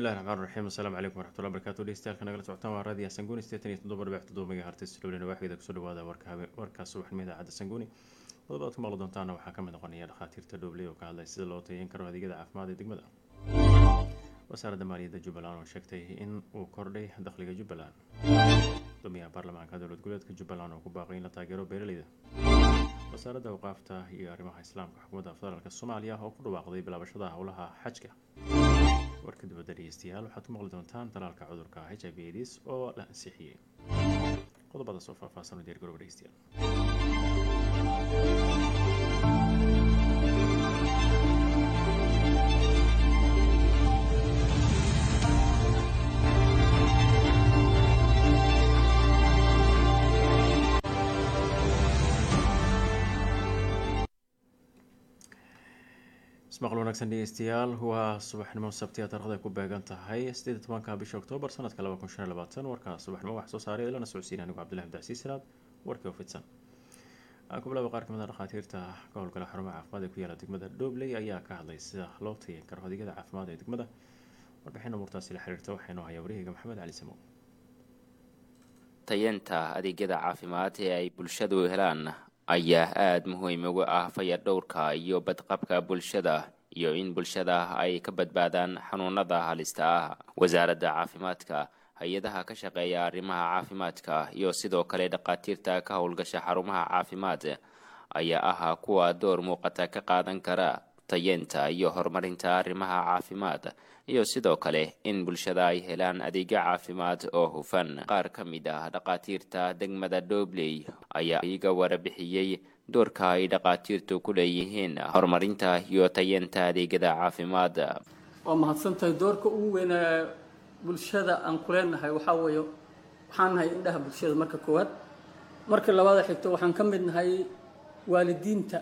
bismillahi raxmaan raxiim asalaamu calaykum waraxmatullahi barakatu dhegeystayaal nagala socotaan waa raadiya sanguuni sideetan iyo toddoba dhibic toddoba megahertis lowlina waaxgeeda kusoo dhawaada warka habe warkaas subaxnimo idaacadda sanguuni qodobada aad ku maqli doontaana waxaa ka mid noqonaya dhakhaatiirta dhoobley oo ka hadlay sida loo tayeyn karo adeegyada caafimaad ee degmada wasaaradda maaliyadda jubbaland oo sheegtay in uu kordhay dakhliga jubbaland gudoomiyaha baarlamaanka dowlad goboleedka jubbaland oo ku baaqay in la taageero beeraleyda wasaaradda awqaafta iyo arrimaha islaamka xukuumadda federaalk soomaaliya oo ku dhawaaqday bilaabashada howlaha xajka warka dibadda dhegeystayaal waxaad ku maqli doontaan talaalka cudurka h i v aids oo la ansixiyey qodobadaas oo faahfaahsan u diyaargarooba dhegeystayaal ismaqal wanaagsan dhegeystayaal waa subaxnimo sabtiya taarikhda ku beegan tahay sideed tobanka bisha oktoobar sanadka laba kun shan iyo labaatan warkaa subaxnimo wax soo saaray ilana socodsiin anigu cabdillahi abdicasiis salaad warkii oo fidsan aan ku bilaaba qaar kamid a dhakhaatiirta ka howlgala xarumaha caafimaad ee ku yaala degmada dhobley ayaa ka hadlay sida loo tayin karo adeegyada caafimaad ee degmada warbixin umuurtaasi la xiriirta waxaynoo hayaa wariyayga maxamed cali samow tayeenta adeegyada caafimaad ee ay bulshadu helaan ayaa aada muhiim uga ah fayadhowrka iyo badqabka bulshada iyo in bulshada ay ka badbaadaan xanuunada halista ah wasaaradda caafimaadka hay-adaha ka shaqeeya arrimaha caafimaadka iyo sidoo kale dhakhaatiirta ka howlgasha xarumaha caafimaad ayaa ah kuwa door muuqata ka qaadan kara tayeenta iyo horumarinta arrimaha caafimaad iyo sidoo kale in bulshada ay helaan adeegyo caafimaad oo hufan qaar ka mid ah dhakhaatiirta degmada dhobley ayaa iga warabixiyey doorka ay dhakhaatiirtu ku leeyihiin horumarinta iyo tayeenta adeegyada caafimaad waa mahadsantahay doorka ugu weynaa bulshada aan ku leenahay waxaa weeye waxaan nahay indhaha bulshada marka koowaad marka labaada xigto waxaan ka mid nahay waalidiinta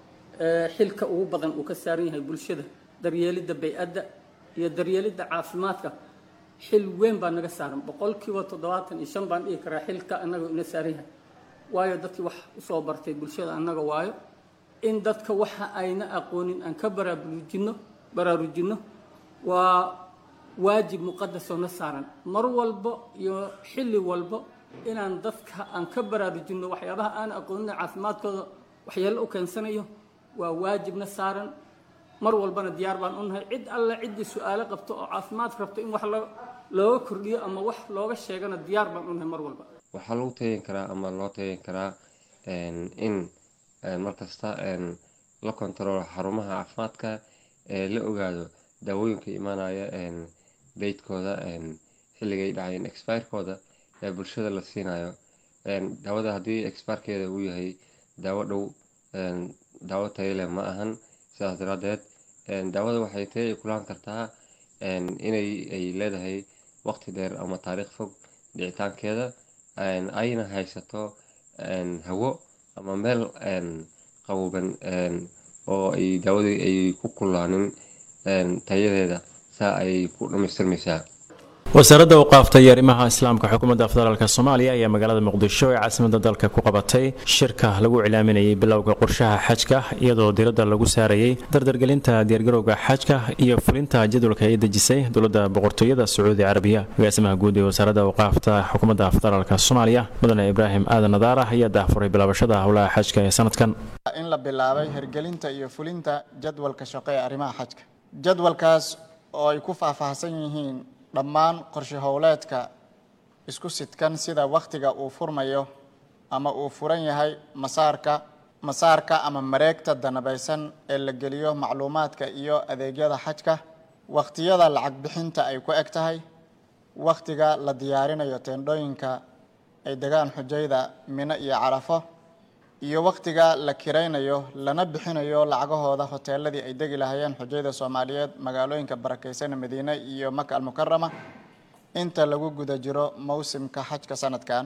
xilka ugu badan uu ka saaran yahay bulshada daryeelidda bay-adda iyo daryeelidda caafimaadka xil weyn baa naga saaran boqolkiiba toddobaatan iyo shan baan dhihi karaa xilka annaga ina saaran yahay waayo dadkii wax usoo bartay bulshada annaga waayo in dadka waxa ayna aqoonin aan ka baraarujinno baraarujinno waa waajib muqadasoo na saaran mar walbo iyo xilli walbo inaan dadka aan ka baraarujinno waxyaabaha aan aqoonin caafimaadkooda waxyeello u keensanayo waa waajibna saaran mar walbana diyaar baan u nahay cid alle ciddii su-aalo qabto oo caafimaadka rabto in wax looga kordhiyo ama wax looga sheegana diyaar baan u nahay mar walba waxaa lagu tayin karaa ama loo tayin karaa in markasta la kontaroolo xarumaha caafimaadka ee la ogaado daawooyinka imaanaya beydkooda xilligay dhacayeen expirekooda ee bulshada la siinayo daawada haddii expirekeeda uu yahay daawo dhow daawo tayale ma ahan sidaas daraadeed daawada waxay taya ay kulaan kartaa inay ay leedahay waqti dheer ama taariikh fog dhicitaankeeda ayna haysato hawo ama meel qaboban oo ay daawadii ay ku kulaanin tayadeeda saa ay ku dhamaystirmaysaa wasaaradda awqaafta iyo arrimaha islaamka xukuumadda federaalk soomaaliya ayaa magaalada muqdisho ee caasimada dalka ku qabatay shirka lagu cilaaminayay bilowga qorshaha xajka iyadoo diradda lagu saarayay dardargelinta diyaargarowga xajka iyo fulinta jadwalka ay dejisay dowladda boqortooyada sacuudi carabiya agaasimaha guud ee wasaaradda awqaafta xukuumadda federaalk soomaaliya mudane ibraahim aadan nadaara ayaa daahfuray bilaabashada howlaha xajka ee sanadkan in la bilaabay hirgelinta iyo fulinta jadwalka shaqo ee arrimaha xajka jadwalkaas oo ay ku faahfaahsan yihiin dhammaan qorshe howleedka isku sidkan sida wakhtiga uu furmayo ama uu furan yahay masaarka masaarka ama mareegta danabaysan ee la geliyo macluumaadka iyo adeegyada xajka wakhtiyada lacag bixinta ay ku eg tahay wakhtiga la diyaarinayo teendhooyinka ay degaan xujayda mino iyo carafo iyo wakhtiga la kiraynayo lana bixinayo lacagahooda hoteeladii ay degi lahayeen xujayda soomaaliyeed magaalooyinka barakeysan madiine iyo maka almukarama inta lagu guda jiro mowsimka xajka sanadkan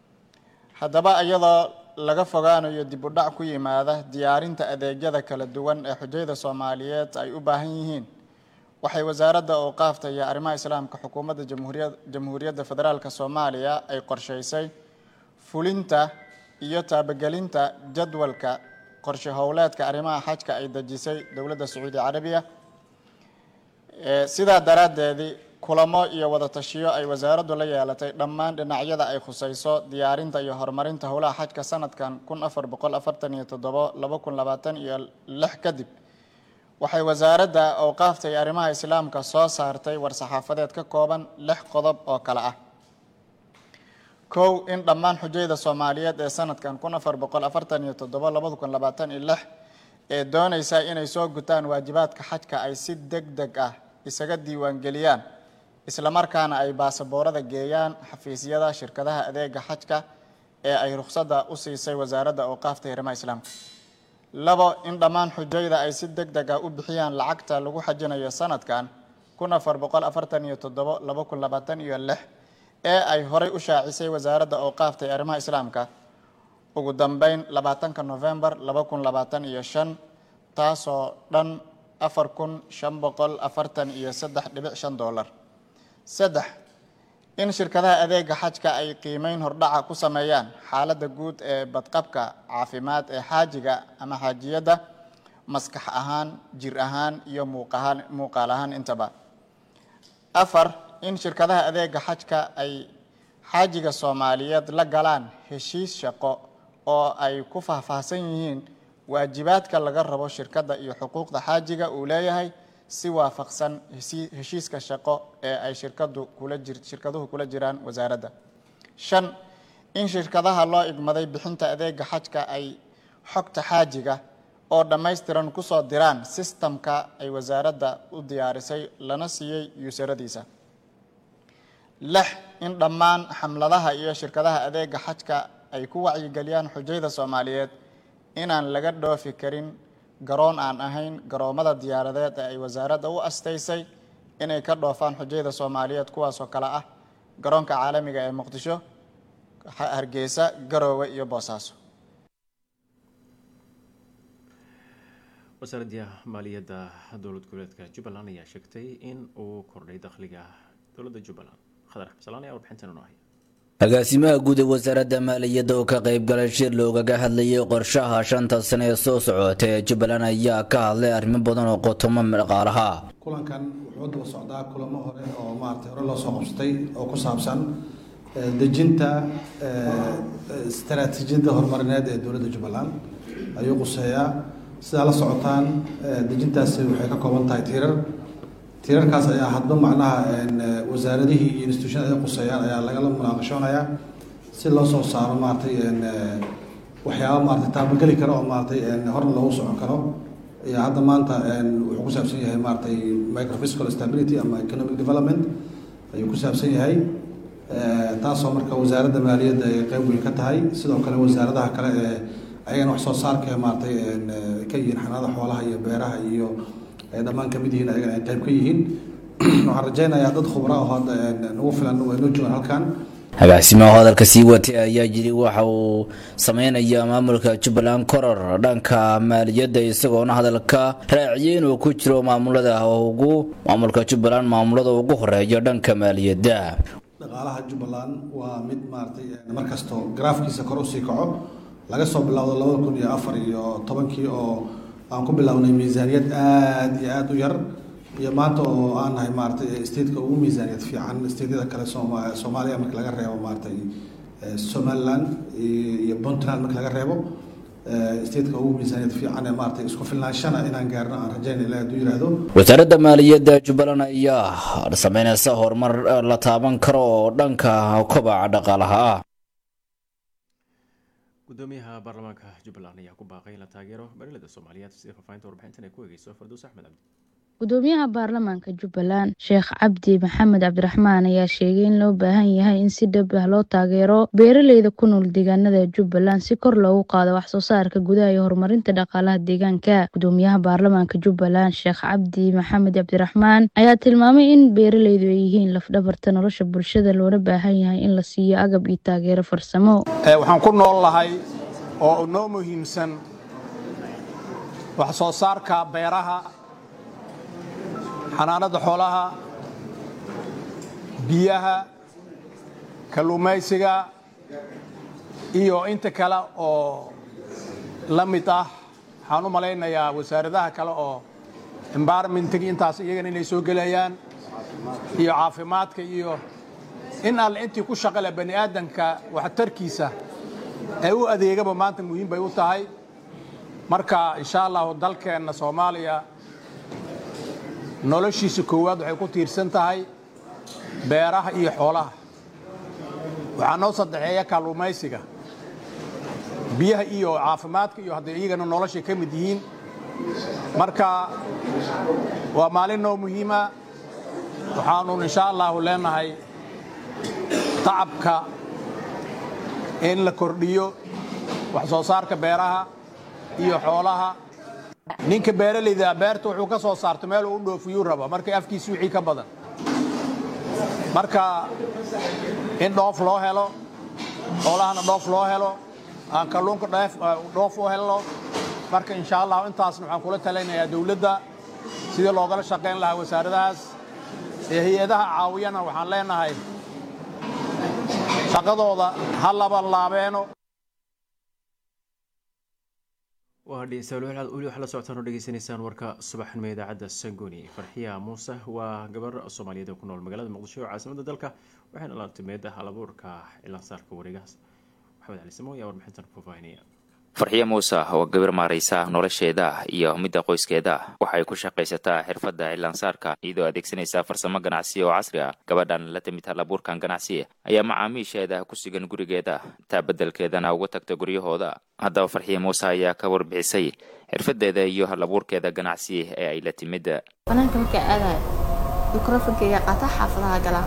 haddaba iyadoo laga fogaanayo dib u dhac ku yimaada diyaarinta adeegyada kala duwan ee xujayda soomaaliyeed ay u baahan yihiin waxay wasaaradda awqaafta iyo arrimaha islaamka xukuumadda jamhuuriyadda federaalk soomaaliya ay qorsheysay fulinta iyo taabagelinta jadwalka qorshe howleedka arrimaha xajka ay dejisay dowladda sacuudi carabiya sidaa daraaddeedii kulamo iyo wada tashiyo ay wasaaraddu la yeelatay dhammaan dhinacyada ay khusayso diyaarinta iyo horumarinta howlaha xajka sanadkan kun afar boqol afartan iyo toddobo laba kun labaatan iyo lix kadib waxay wasaaradda awqaafta iyo arrimaha islaamka soo saartay war-saxaafadeed ka kooban lix qodob oo kale ah kow in dhammaan xujayda soomaaliyeed ee sanadkan kun afar boqol afartan iyo toddobo labada kun labaatan iyo lix ee doonaysa inay soo gutaan waajibaadka xajka ay si deg deg ah isaga diiwaangeliyaan islamarkaana ay baasaboorada geeyaan xafiisyada shirkadaha adeega xajka ee ay rukhsadda u siisay wasaaradda awqaafta iyo arrimaha islaamka labo in dhammaan xujayda ay si deg deg ah u bixiyaan lacagta lagu xajinayo sanadkan kun afar boqol afartan iyo toddobo laba kun labaatan iyo lix ee ay horay u shaacisay wasaaradda awqaafta ee arrimaha islaamka ugu dambeyn labaatanka novembar laba kun labaatan iyo shan taasoo dhan afar kun shan boqol afartan iyo saddex dhibic shan dollar saddex in shirkadaha adeega xajka ay qiimeyn hordhaca ku sameeyaan xaaladda guud ee badqabka caafimaad ee xaajiga ama xaajiyadda maskax ahaan jir ahaan iyo muuqahaan muuqaal ahaan intaba afar in shirkadaha adeega xajka ay xaajiga soomaaliyeed la galaan heshiis shaqo oo ay ku faahfaahsan yihiin waajibaadka laga rabo shirkadda iyo xuquuqda xaajiga uu leeyahay si waafaqsan heshiiska shaqo ee ay shirkadu kula jir shirkaduhu kula jiraan wasaaradda shan in shirkadaha loo igmaday bixinta adeega xajka ay xogta xaajiga oo dhammaystiran kusoo diraan sistamka ay wasaaradda u diyaarisay lana siiyey yuusaradiisa lix in dhammaan xamladaha iyo shirkadaha adeega xajka ay ku wacyigeliyaan xujayda soomaaliyeed inaan laga dhoofi karin garoon aan ahayn garoomada diyaaradeed ee ay wasaaradda u astaysay inay ka dhoofaan xujayda soomaaliyeed kuwaasoo kale ah garoonka caalamiga ee muqdisho hargeysa garoowe iyo boosaaso wasaaradda maaliyadda dowlad goboleedka jubbaland ayaa sheegtay in uu kordhay dakhliga dowladda jubbaland khadar xabsalaan ayaa warbixintan inoo haya agaasimaha guud ee wasaaradda maaliyadda oo ka qayb galay shir loogaga hadlayay qorshaha shanta sane ee soo socota ee jubbaland ayaa ka hadlay arrimo badan oo qotomo dhaqaalaha kulankan wuxuu daba socdaa kulamo hore oo maaragtay hore loo soo qabsatay oo ku saabsan dejinta istaraatiijiyadda horumarineed ee dowladda jubbaland ayuu quseeyaa sidaa la socotaan dejintaasi waxay ka kooban tahay tiirar tiirarkaas ayaa hadba macnaha wasaaradihii iyo institutionada ay quseeyaan ayaa lagala munaaqashoonayaa si loo soo saaro maaragtay waxyaaba maaragtay taabageli karo oo maaragtay horna loogu socon karo ayaa hadda maanta wuxuu ku saabsan yahay maaragtay microfiscal stability ama economic development ayuu ku saabsan yahay taasoo marka wasaaradda maaliyadda ay qeyb weyn ka tahay sidoo kale wasaaradaha kale ee ayagana wax soo saarka maaragtay ka yihiin xanaada xoolaha iyo beeraha iyo ay dhammaan kamid yihiin ayagana ay qayb ka yihiin waxaan rajaynayaa dad khubra oo hadda nagu filan way noo joogaan halkan agaasimaha hadalka sii watay ayaa yiri waxa uu sameynaya maamulka jubbaland koror dhanka maaliyadda isagoona hadalka raaciyay inuu ku jiro maamulada ugu maamulka jubbaland maamulada ugu horeeya dhanka maaliyadda dhaqaalaha jubbaland waa mid maaragtay markastoo garaafkiisa kor usii kaco laga soo bilowdo labada kun iyo afar iyo tobankii oo aan ku bilownay miisaaniyad aada iyo aada u yar iyo maanta oo aan nahay maaratay stateka ugu miisaaniyad fiican stateyada kale sooma soomaaliya marka laga reebo maaratay somaliland iyo puntland marka laga reebo stateka ugu miisaaniyad fiican ee maaratay isku filnaanshana inaan gaarno aan rajayna ilahi hadduu yidhaahdo wasaaradda maaliyadda jubbaland ayaa sameyneysa horumar la taaban karo oo dhanka kobaca dhaqaalaha ah gudoomiyaha baarlamaanka jubbaland ayaa ku baaqay in la taageero beeraleyda soomaaliyeed sida faafahinta warbixintan ay ku eegeyso farduus axmed cabdi gudoomiyaha baarlamaanka jubbaland sheekh cabdi maxamed cabdiraxmaan ayaa sheegay in loo baahan yahay in si dhab ah loo taageero beeraleyda ku nool deegaanada jubbaland si kor loogu qaado waxsoo saarka gudaha iyo horumarinta dhaqaalaha deegaanka gudoomiyaha baarlamaanka jubbaland sheekh cabdi maxamed cabdiraxmaan ayaa tilmaamay in beeraleydu ay yihiin lafdhabarta nolosha bulshada loona baahan yahay in la siiyo agab iyo taageero farsamo waxaan ku nool lahay oo noo muhiimsan wax soo saarka beeraha xanaanada xoolaha biyaha kalluumaysiga iyo inta kale oo la mid ah waxaan u malaynayaa wasaaradaha kale oo environmentigi intaas iyagana inay soo gelayaan iyo caafimaadka iyo in alle intii ku shaqale bani aadanka waxtarkiisa ee u adeegaba maanta muhiim bay u tahay marka insha allahu dalkeenna soomaaliya noloshiisa koowaad waxay ku tiirsan tahay beeraha iyo xoolaha waxaa noo saddexeeya kalluumaysiga biyaha iyo caafimaadka iyo hadday iyagana noloshay ka mid yihiin marka waa maalin noo muhiima waxaanu insha allahu leenahay tacabka in la kordhiyo wax soo saarka beeraha iyo xoolaha ninka beeralayda beerta wuxuu ka soo saarto meel uu u dhoofiyuu raba markay afkiisi wixii ka badan marka in dhoof loo helo xoolahana dhoof loo helo aan kalluunka dhoof u helno marka insha allah intaasna waxaan kula talinayaa dowladda sidii loogala shaqayn lahaa wasaaradahaas ee hay-adaha caawiyana waxaan leenahay shaqadooda ha laban laabeeno waa dhegeystayaal weli waxaa la socotaan oo dhegeysanaysaan warka subaxnimo idaacadda sangoni farxiya muuse waa gabar soomaaliyeed oo ku nool magaalada muqdisho oo caasimadda dalka waxayna la timeed halabuurka cilaansaarka wareegahaas maxamed cali samo ayaa warbixintan faahfaahinaya farxiyo muuse oo gabar maaraysa nolosheeda iyo midda qoyskeeda waxay ku shaqaysataa xirfadda cilaansaarka iyadoo adeegsanaysa farsamo ganacsi oo casri ah gabadhan la timid halabuurkan ganacsi ayaa macaamiisheeda ku sugan gurigeeda taa beddelkeedana uga tagta guryahooda haddaba farxiyo muuse ayaa ka warbixisay xirfadeeda iyo halabuurkeeda ganacsi ee ay la timid banaanka markaa aadayo mikrofonkeyga qaata xaafadaha galaa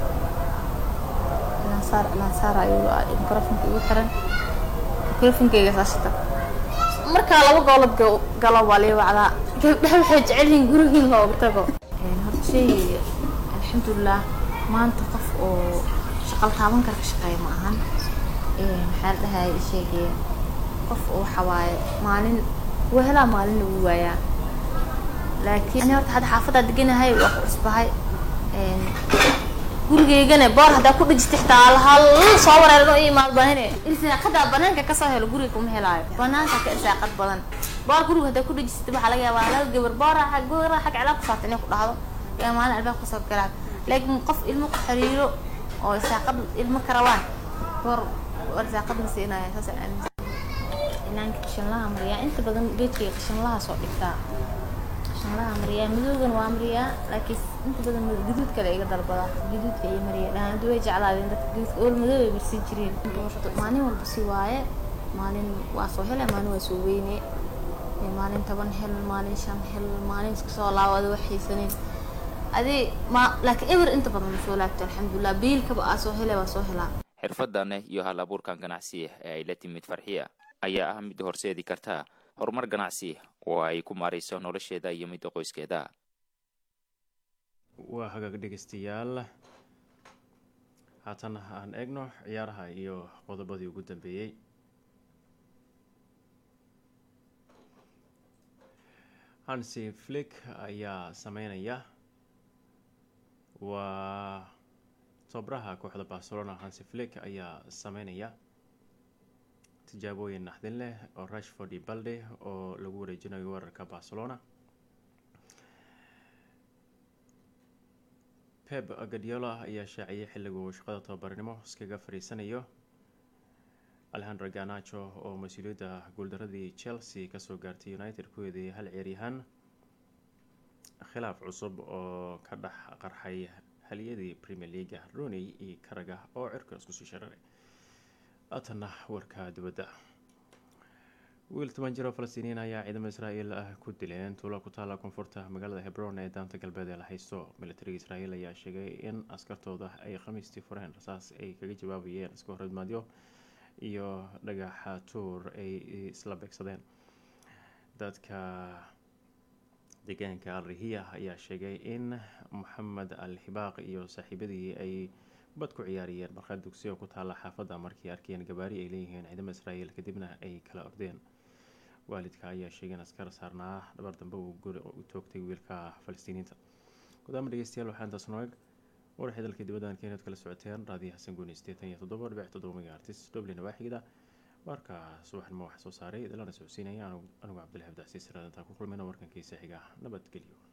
cilaansaar cilaansaar ayuu mikrofonka igu xiran mikrofonkeyga saashita markaa laba goolad galo waa lii wacdaa gabdhaha waxay jecel yihiin gurigiin looga tago horta sheegayga alxamdulilah maanta qof oo shaqal taaban kara ka shaqeeya ma ahan maxaa la dhahay sheegaya qof oo waxa waaye maalin wuu helaa maalinna wuu waayaa laakiin ani horta hadda xaafaddaa deganahay waa ku cusbahay gurigeygana boor haddaa ku dhijita xitaa hal soo wareerno i imaad baahine irsaaqadaa banaanka kasoo helo guriga kuma helaayo banaanka ka irsaaqad badan boor guriga haddaa ku dhijisata waxaa laga yaabaa laba gabar boora xag gora xag cilaab ku saarta inay ku dhahdo yaa maalin albaab kasoo galaa laakiin qof ilmo ku xiriiro oo irsaaqad ilmo ka rabaan boor irsaaqad ma siinaya saas aaminsan inaanka qashinlaha mariyaa inta badan geedkayga qashinlaha soo dhigtaa qashinlaha mariyaa madowgan waa mariyaa laakiin inta badan gaduud kale iga dalbada gaduudka iyo mariyaa dhahaanadu way jeclaadeen dadka gaduudka ool madow ay marsi jireen maalin walba si waaye maalin waa soo hele maalin waa soo weyne maalin toban hel maalin shan hel maalin iska soo laabada wax haysanin adi ma laakiin eber inta badan ma soo laabto alxamdulilah biilkaba aa soo hele waa soo helaa xirfadan iyo hal abuurkan ganacsi ee ay la timid farxiya ayaa ah mid horseedi karta horumar ganacsi oo ay ku maarayso nolosheeda iyo midda qoyskeeda waa hagaag dhegeystayaal haatan aan eegno ciyaaraha iyo qodobadii ugu dambeeyey hansi flick ayaa sameynaya waa tobraha kooxda barcelona hansi flick ayaa sameynaya tijaabooyin naxdin leh oo rashford iyo balde oo lagu wareejinayo weerarka barcelona pep gadiola ayaa shaaciyay xilliga uu shaqada tababarnimo iskaga fadhiisanayo alexandro ganacho oo mas-uuliyadda guuldaradii chelsea kasoo gaartay united ku eedeeyay hal ciyaaryahaan khilaaf cusub oo ka dhex qarxay haliyadii premier leaga rooney iyo karaga oo cirka isku sii shararay haatanna warka dibadda wiil toban jir oo falastiiniyiin ayaa ciidamada israa'iil ah ku dileen tuulo ku taala koonfurta magaalada hebron ee daanta galbeed ee la haysto militariga israa'iil ayaa sheegay in askartooda ay khamiistii fureen rasaas ay kaga jawaabayeen iska hormaadyo iyo dhagaxa tuur ay isla beegsadeen dadka deegaanka al rihiya ayaa sheegay in moxamed al hibaaq iyo saaxiibadii ay bad ku ciyaariyeen markhaad dugsiyo ku taala xaafadda markii arkeen gabaari ay leeyihiin ciidamada israa'iil kadibna ay kala ordeen waalidka ayaa sheegay in askar saarnaa dhabar dambe uu guri u toogtay wiilka falastiiniinta gudaama dhegeystayaal waxaa intaas noo eg warxii dalka dibaddan keenaad kala socoteen raadiyo xasan guuni sideetan iyo toddoba dhibic toddoba megaartis dublin waaxigda warka subaxnimo wax soo saaray idilana socodsiinaya anigu cabdilxabdi casiis raadintaa ku kulmayna warkankiisa xiga nabadgelyo